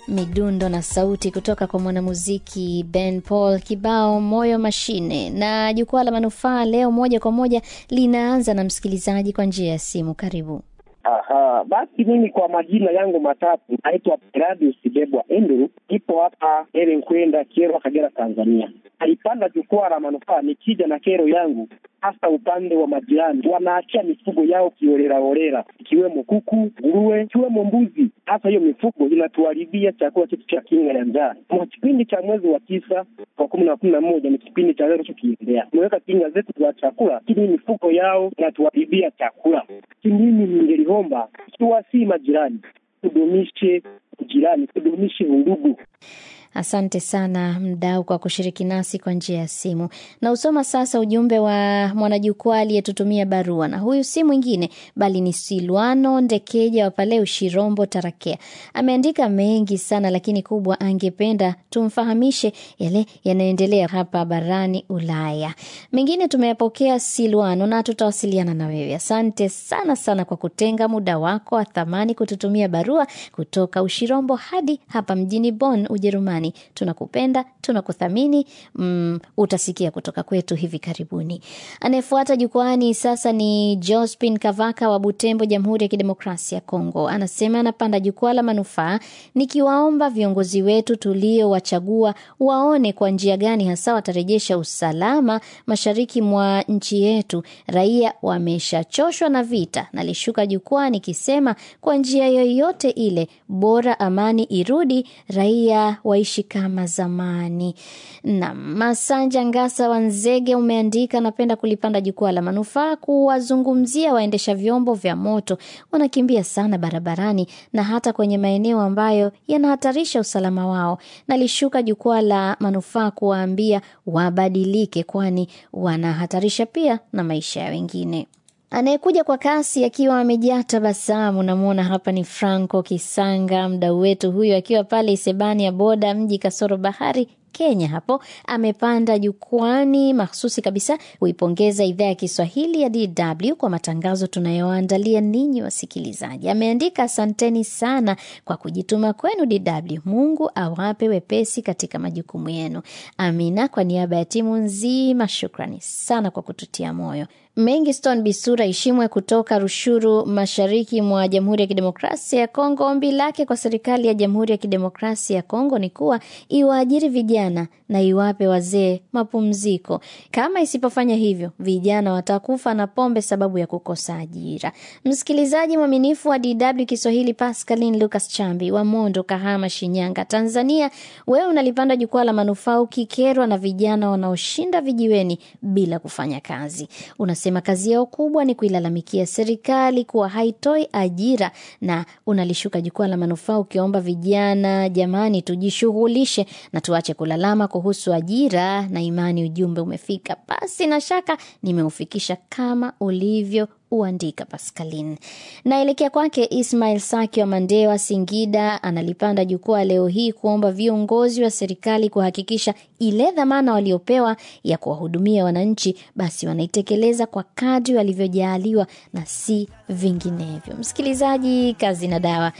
midundo na sauti kutoka kwa mwanamuziki Ben Paul, kibao moyo mashine. Na jukwaa la manufaa leo moja kwa moja linaanza na msikilizaji kwa njia ya simu. Karibu. Aha, basi mimi kwa majina yangu matatu naitwa Peradius Bebwa Andrew, ipo hapa Ere Nkwenda, Kyerwa, Kagera, Tanzania. Alipanda jukwaa la manufaa nikija na kero yangu, hasa upande wa majirani wanaachia mifugo yao kiolelaolela, ikiwemo kuku, nguruwe, ikiwemo mbuzi. Hasa hiyo mifugo inatuharibia chakula chetu cha kinga ya njaa. Mwa kipindi cha mwezi wa tisa kwa kumi na kumi na moja ni kipindi cha leo tukiendelea, tumeweka kinga zetu za chakula, lakini mifugo yao inatuharibia chakula. Mimi ningeliomba ikiwa si majirani, tudumishe ujirani, tudumishe undugu. Asante sana mdau kwa kushiriki nasi kwa njia ya simu. Na usoma sasa ujumbe wa mwanajukwaa aliyetutumia barua, na huyu si mwingine bali ni Silwano Ndekeja wa pale Ushirombo, Tarakea. Ameandika mengi sana, lakini kubwa angependa tumfahamishe yale yanayoendelea hapa barani Ulaya. Mengine tumeyapokea Silwano, na tutawasiliana na wewe. Asante sana sana kwa kutenga muda wako wa thamani kututumia barua kutoka Ushirombo hadi hapa mjini Bonn, Ujerumani. Tunakupenda, tunakuthamini. Mm, utasikia kutoka kwetu hivi karibuni. Anayefuata jukwani sasa ni Jospin Kavaka wa Butembo, Jamhuri ya Kidemokrasia ya Kongo. Anasema anapanda jukwaa la manufaa, nikiwaomba viongozi wetu tuliowachagua waone kwa njia gani hasa watarejesha usalama mashariki mwa nchi yetu. Raia wameshachoshwa na vita. Nalishuka jukwaa nikisema kwa njia yoyote ile, bora amani irudi, raia waishi kama zamani. Na Masanja Ngasa wa Nzege umeandika, napenda kulipanda jukwaa la manufaa kuwazungumzia waendesha vyombo vya moto, wanakimbia sana barabarani na hata kwenye maeneo ambayo yanahatarisha usalama wao. Nalishuka jukwaa la manufaa kuwaambia wabadilike, kwani wanahatarisha pia na maisha ya wengine. Anayekuja kwa kasi akiwa amejaa tabasamu, namwona hapa ni Franco Kisanga, mdau wetu huyo akiwa pale Isebani ya boda mji kasoro bahari Kenya. Hapo amepanda jukwani mahsusi kabisa kuipongeza idhaa ya Kiswahili ya DW kwa matangazo tunayoandalia ninyi wasikilizaji. Ameandika, asanteni sana kwa kujituma kwenu DW. Mungu awape wepesi katika majukumu yenu. Amina. Kwa niaba ya timu nzima, shukrani sana kwa kututia moyo. Mengiston Bisura Ishimwe kutoka Rushuru, mashariki mwa Jamhuri ya Kidemokrasia ya Kongo. Ombi lake kwa serikali ya Jamhuri ya Kidemokrasia ya Kongo ni kuwa iwaajiri vijana na iwape wazee mapumziko. Kama isipofanya hivyo, vijana watakufa na pombe sababu ya kukosa ajira. Msikilizaji mwaminifu wa DW Kiswahili, Pascaline Lucas Chambi wa Mondo, Kahama, Shinyanga, Tanzania, wewe unalipanda jukwaa la manufaa ukikerwa na vijana wanaoshinda vijiweni bila kufanya kazi. Unasema kazi yao kubwa ni kuilalamikia serikali kuwa haitoi ajira, na unalishuka jukwaa la manufaa ukiomba vijana, jamani, tujishughulishe na tuache kulalama kuhusu ajira na imani. Ujumbe umefika, basi na shaka nimeufikisha kama ulivyo uandika Pascaline. Naelekea kwake Ismail Saki wa Mandewa, Singida, analipanda jukwaa leo hii kuomba viongozi wa serikali kuhakikisha ile dhamana waliopewa ya kuwahudumia wananchi basi wanaitekeleza kwa kadri walivyojaaliwa na si vinginevyo. Msikilizaji, kazi na dawa